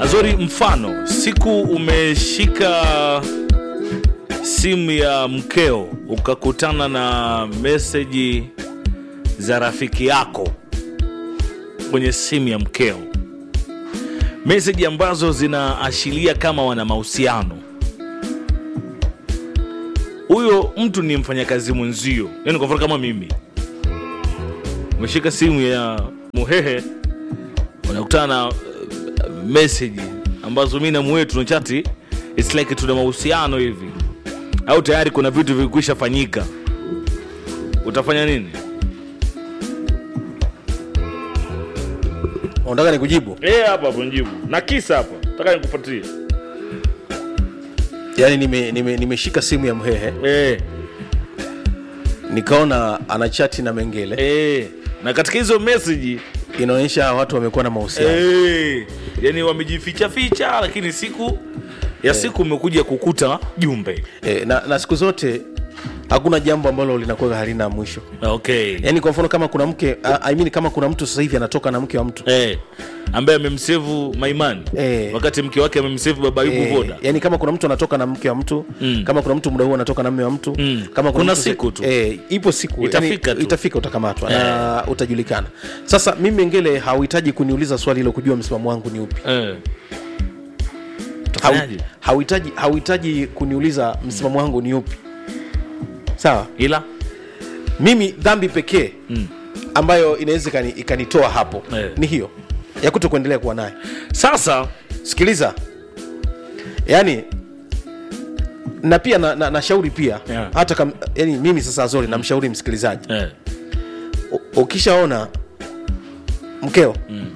Azori, mfano siku umeshika simu ya mkeo ukakutana na meseji za rafiki yako kwenye simu ya mkeo, meseji ambazo zinaashiria kama wana mahusiano. Huyo mtu ni mfanyakazi mwenzio, yani kwa mfano kama mimi umeshika simu ya Muhehe unakutana na uh, meseji ambazo mi na Muhehe tunachati, it's like tuna mahusiano hivi, au tayari kuna vitu vilikwisha fanyika, utafanya nini? unataka nikujibu Eh, hapa hapo njibu na kisa hapa, nataka nikufuatilie. yaani nimeshika nime, nimeshika simu ya mhehe Eh, nikaona anachati na mengele eh, na katika hizo meseji inaonyesha watu wamekuwa na mahusiano eh, yani wamejificha ficha, lakini siku ya siku umekuja kukuta jumbe. e, na, na siku zote hakuna jambo ambalo linakuwa halina mwisho Okay. yaani kwa mfano kama kuna mke I I mean, kama kuna mtu sasa hivi anatoka na mke wa mtu Eh, ambaye amemsevu Maimani Eh. wakati mke wake amemsevu Baba Ayubu Eh, Voda. yani kama kuna mtu anatoka na mke wa mtu Mm. kama kuna mtu muda huu anatoka na mme wa mtu Mm. kama Kuna mtu- siku tu. eh, ipo siku Itafika yani, tu. itafika utakamatwa na utajulikana sasa mimi ngele hauhitaji kuniuliza swali hilo kujua msimamo wangu ni upi Eh. Hau- Utafanyaje? hauhitaji hauhitaji kuniuliza msimamo wangu ni upi sawa Ila mimi dhambi pekee Mm. ambayo inaweza ikani- ikanitoa hapo Eh. ni hiyo ya kuto kuendelea kuwa naye sasa sikiliza yani na pia na, na, nashauri pia Yeah. hata kam, yani mimi sasa zori namshauri msikilizaji eh, U- ukishaona mkeo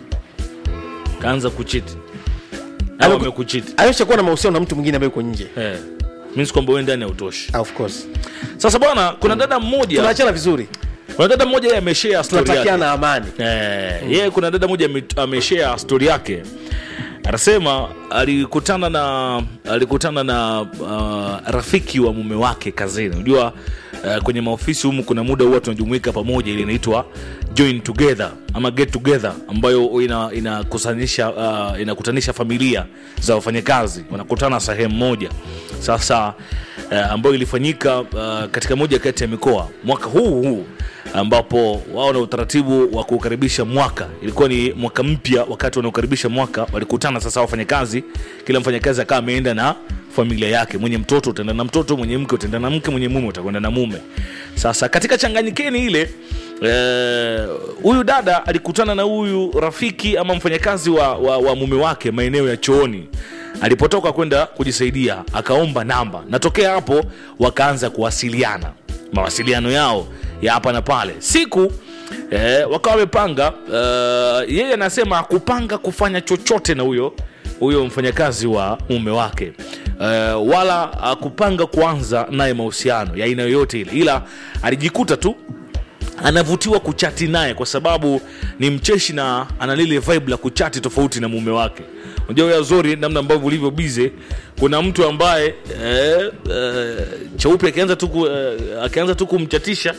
kaanza kuchiti au Ame- amekuchiti ameshakuwa na mahusiano na mtu mwingine ambaye uko nje eh. means kwamba wewe ndani hautoshi. of course Sasa bwana, kuna dada mmoja tunaachana vizuri kuna dada mmoja yeye ameshare story yake. tunatakiana amani Eh, yeye kuna dada moja ame- ameshare story yake anasema alikutana na alikutana na uh, rafiki wa mume wake kazini unajua uh, kwenye maofisi humu kuna muda huwa tunajumuika pamoja ili inaitwa join together ama get together ambayo ina- inakusanisha uh, inakutanisha familia za wafanyakazi wanakutana sehemu moja sasa uh, ambayo ilifanyika uh, katika moja kati ya mikoa mwaka huu huu ambapo wao na utaratibu wa kukaribisha mwaka ilikuwa ni mwaka mpya wakati wanaokaribisha mwaka walikutana sasa wafanyakazi kila mfanyakazi akawa ameenda na familia yake mwenye mtoto utaenda na mtoto mwenye mke utaenda na mke mwenye mume utakwenda na mume sasa katika changanyikeni ile eh, huyu dada alikutana na huyu rafiki ama mfanyakazi wa, wa, wa mume wake maeneo ya chooni alipotoka kwenda kujisaidia akaomba namba natokea hapo wakaanza kuwasiliana mawasiliano yao ya hapa na pale siku eh, wakawa wamepanga eh, yeye anasema kupanga kufanya chochote na huyo huyo mfanyakazi wa mume wake eh, wala akupanga kuanza naye mahusiano ya aina yoyote ile ila alijikuta tu anavutiwa kuchati naye kwa sababu ni mcheshi na ana lile vibe la kuchati tofauti na mume wake unajua huyo azori namna ambavyo ulivyo bize kuna mtu ambaye eh, eh, cheupe akianza tu ku- eh, akianza tu kumchatisha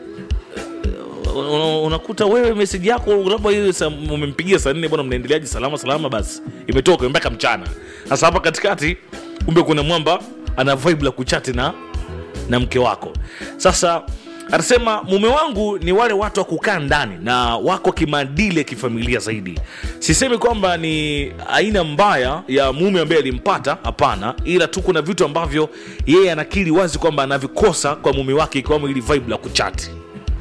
eh, una- unakuta wewe meseji yako labda ile saa- umempigia saa nne bwana mnaendeleaje salama salama basi imetoka mpaka mchana sasa hapa katikati kumbe kuna mwamba ana vibe la kuchati na na mke wako sasa anasema mume wangu ni wale watu wa kukaa ndani na wako kimaadili ya kifamilia zaidi sisemi kwamba ni aina mbaya ya mume ambaye alimpata hapana ila tu kuna vitu ambavyo yeye anakiri wazi kwamba anavikosa kwa mume wake ikiwamo ili vibe la kuchati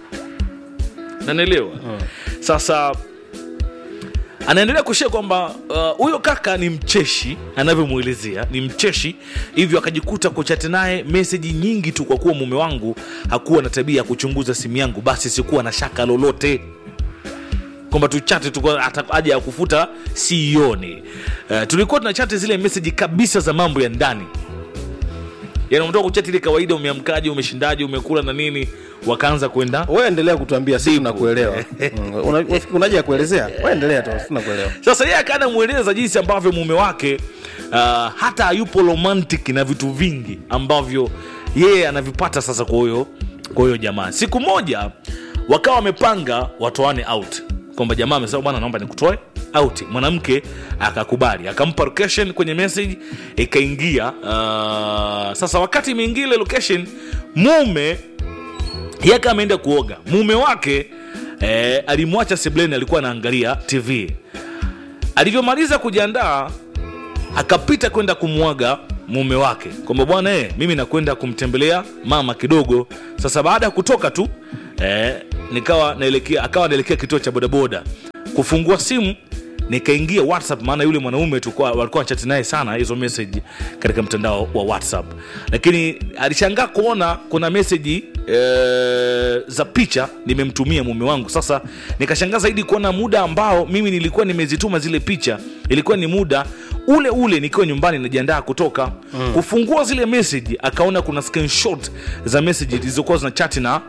nanaelewa sasa anaendelea kushia kwamba uh, huyo kaka ni mcheshi anavyomwelezea ni mcheshi hivyo akajikuta kuchati naye meseji nyingi tu kwa kuwa mume wangu hakuwa na tabia ya kuchunguza simu yangu basi sikuwa na shaka lolote kwamba tuchate tu kwa- hata haja ya kufuta sioni uh, tulikuwa tunachate zile meseji kabisa za mambo ya ndani yani umetoka kuchati ile kawaida umeamkaje umeshindaje umekula na nini wakaanza kwenda wewe endelea kutuambia si tunakuelewa Mm, una- unafikiri unaje ya kuelezea wewe endelea tu si tunakuelewa sasa yeye akaenda mweleza jinsi ambavyo mume wake uh, hata hayupo romantic na vitu vingi ambavyo yeye anavipata sasa kwa huyo kwa huyo jamaa siku moja wakawa wamepanga watoane out kwamba jamaa amesema bwana naomba nikutoe out mwanamke akakubali akampa location kwenye message ikaingia uh, sasa wakati imeingia ile location mume yake ameenda kuoga mume wake eh, alimwacha sebleni alikuwa anaangalia tv alivyomaliza kujiandaa akapita kwenda kumwaga mume wake kwamba bwana eh, mimi nakwenda kumtembelea mama kidogo sasa baada ya kutoka tu eh, nikawa naelekea akawa naelekea kituo cha bodaboda kufungua simu nikaingia whatsapp maana yule mwanaume tulikuwa walikuwa chati naye sana hizo message katika mtandao wa whatsapp lakini alishangaa kuona kuna meseji e, za picha nimemtumia mume wangu sasa nikashangaa zaidi kuona muda ambao mimi nilikuwa nimezituma zile picha ilikuwa ni muda ule ule nikiwa nyumbani najiandaa kutoka mm. kufungua zile meseji akaona kuna screenshot za meseji zilizokuwa zina chati na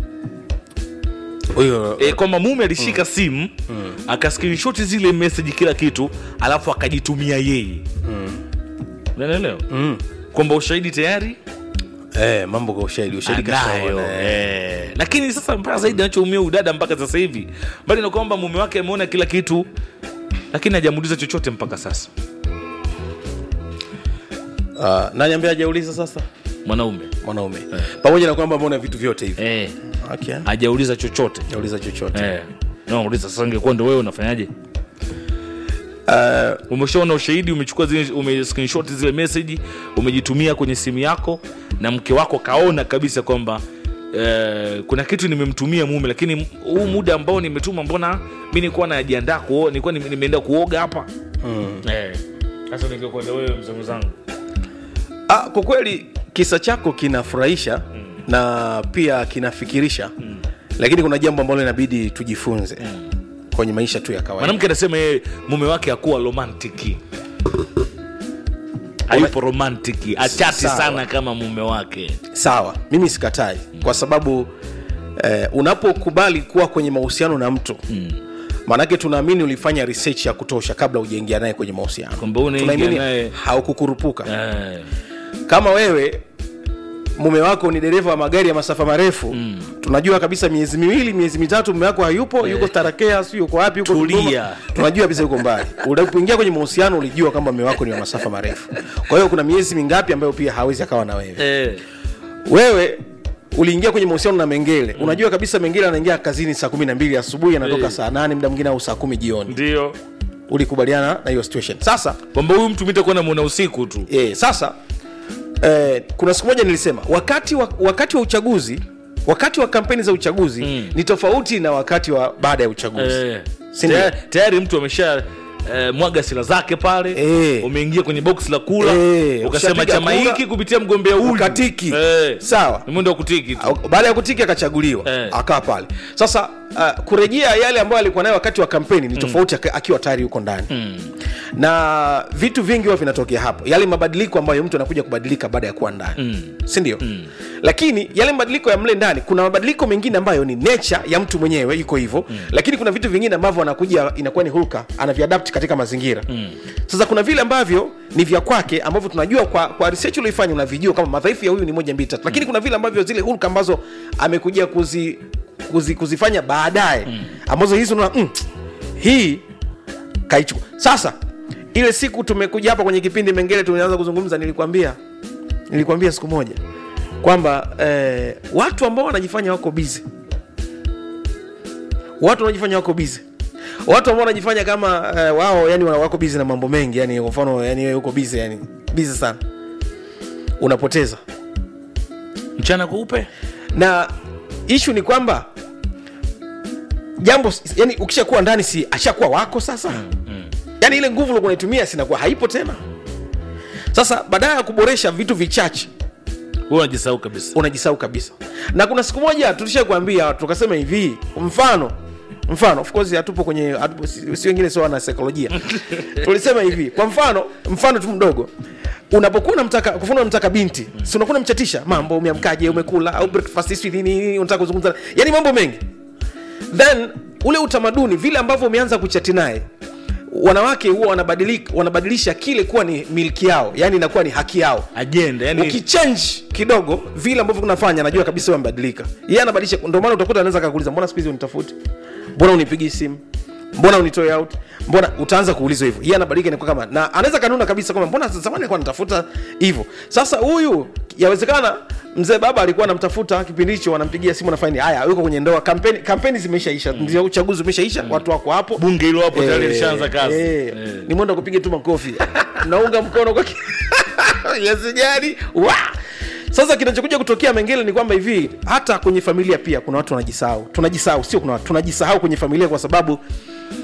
huyo e, kwamba mume alishika mm. simu mm. akaskrinshoti zile message kila kitu alafu akajitumia yeye unanielewa mm. kwamba ushahidi tayari eh, mambo kwa ushahidi ushahidi anayo kashaona, eh. eh. lakini sasa mpaka zaidi anachoumia udada mpaka sasa hivi mbali na kwamba mume wake ameona kila kitu lakini hajamuuliza chochote mpaka sasa Ah, nani ambaye hajauliza sasa mwanaume mwanaume pamoja na kwamba ameona vitu vyote hivi eh. okay. hajauliza chochote hajauliza chochote eh. nauliza sasa ingekuwa ndo wewe unafanyaje Ah, umeshaona ushahidi umechukua zile ume screenshot zile message umejitumia kwenye simu yako na mke wako kaona kabisa kwamba eh, kuna kitu nimemtumia mume lakini huu muda ambao nimetuma mbona mi nilikuwa najiandaa kuo nilikuwa nime- nimeenda kuoga hapa mm. Eh, sasa ningekwenda wewe mzee mwenzangu ah, kwa kweli kisa chako kinafurahisha mm. na pia kinafikirisha mm. lakini kuna jambo ambalo inabidi tujifunze mm. kwenye maisha tu ya kawaida mwanamke anasema yeye mume wake akuwa romantiki hayupo romantiki achati Sawa. sana kama mume wake sawa mimi sikatai kwa sababu eh, unapokubali kuwa kwenye mahusiano na mtu mm. maanake tunaamini ulifanya research ya kutosha kabla ujaingia naye kwenye mahusiano Kwamba unaingia Tunaamini naye- haukukurupuka eh, kama wewe mume wako ni dereva wa magari ya masafa marefu mm. tunajua kabisa miezi miwili miezi mitatu mume wako hayupo yuko tarakea si yuko wapi yuko Tulia. Dodoma. tunajua kabisa yuko mbali unapoingia kwenye mahusiano ulijua kwamba mume wako ni wa masafa marefu kwa hiyo kuna miezi mingapi ambayo pia hawezi akawa na wewe eh, wewe uliingia kwenye mahusiano na mengele mm. unajua kabisa mengele anaingia kazini saa kumi na mbili asubuhi anatoka Eh. saa nane muda mwingine au saa kumi jioni ndio ulikubaliana na hiyo situation sasa kwamba huyu mtu mitakuwa namwona usiku tu e, sasa eh, kuna siku moja nilisema wakati wa, wakati wa uchaguzi wakati wa kampeni za uchaguzi Mm. ni tofauti na wakati wa baada ya uchaguzi eh, Si ndio? tayari, tayari mtu amesha eh, mwaga sila zake pale Eh. umeingia kwenye box la kula Eh, ukasema ukishapiga chama kura, hiki kupitia mgombea huyu ukatiki. eh, sawa ni mwendo wa kutiki tu Au- baada ya kutiki akachaguliwa Eh. akaa pale sasa uh, kurejea yale ambayo alikuwa nayo wakati wa kampeni ni tofauti mm. akiwa tayari yuko ndani Mm. na vitu vingi huwa vinatokea hapo yale mabadiliko ambayo mtu anakuja kubadilika baada ya kuwa ndani Mm. sindio mm. lakini yale mabadiliko ya mle ndani kuna mabadiliko mengine ambayo ni nature ya mtu mwenyewe iko hivyo mm. lakini kuna vitu vingine ambavyo anakuja inakuwa ni hulka anaviadapt katika mazingira mm. sasa kuna vile ambavyo ni vya kwake ambavyo tunajua kwa, kwa research ulioifanya unavijua kama madhaifu ya huyu ni moja mbili tatu lakini kuna vile ambavyo zile hulka ambazo amekuja kuzi, kuzi, kuzifanya baadaye mm. ambazo hizi unaona mm, hii kaichukua sasa ile siku tumekuja hapa kwenye kipindi mengine tumeanza kuzungumza nilikwambia nilikwambia siku moja kwamba eh, watu ambao wanajifanya wako bizi watu wanajifanya wako bizi watu ambao wanajifanya kama eh, wao yani wana- wako bizi na mambo mengi yani kwa mfano yani wewe uko bizi yani bizi sana unapoteza mchana kweupe na ishu ni kwamba jambo yani ukishakuwa ndani si ashakuwa wako sasa mm, mm. yani ile nguvu ulikuwa unaitumia sinakuwa haipo tena sasa badala ya kuboresha vitu vichache huwa unajisahau kabisa unajisahau kabisa na kuna siku moja tulisha kuambia tukasema hivi mfano mfano of course hatupo kwenye hatupo, si si wengine sio wana saikolojia tulisema hivi kwa mfano mfano tu mdogo unapokuwa unamtaka kwa mfano unamtaka binti si unakuwa unamchatisha mambo umeamkaje umekula au breakfast sijui nini nini unataka kuzungumza yani mambo mengi then ule utamaduni vile ambavyo umeanza kuchati naye wanawake huwa wanabadilika wanabadilisha kile kuwa ni milki yao yani inakuwa ni haki yao ajenda yani ukichange kidogo vile ambavyo unafanya najua kabisa wewe amebadilika yeye anabadilisha ndio maana utakuta anaweza akakuuliza mbona siku hizi unitafuti mbona unipigi simu mbona unitoe out mbona utaanza kuulizwa hivyo yeye anabadilika inakuwa kama na anaweza kanuna kabisa kwamba mbona zamani alikuwa anatafuta hivyo sasa huyu yawezekana mzee baba alikuwa anamtafuta kipindi hicho anampigia simu nafanya haya yuko kwenye ndoa kampeni kampeni zimeishaisha ndio uchaguzi umeshaisha watu wako hapo bunge hilo hapo tayari Eh, lishaanza kazi eh, Eh. ni mwenda kupiga tu makofi naunga mkono kwa ki- yasijali wa sasa kinachokuja kutokea mengele ni kwamba hivi hata kwenye familia pia kuna watu wanajisahau tunajisahau sio kuna watu tunajisahau kwenye familia kwa sababu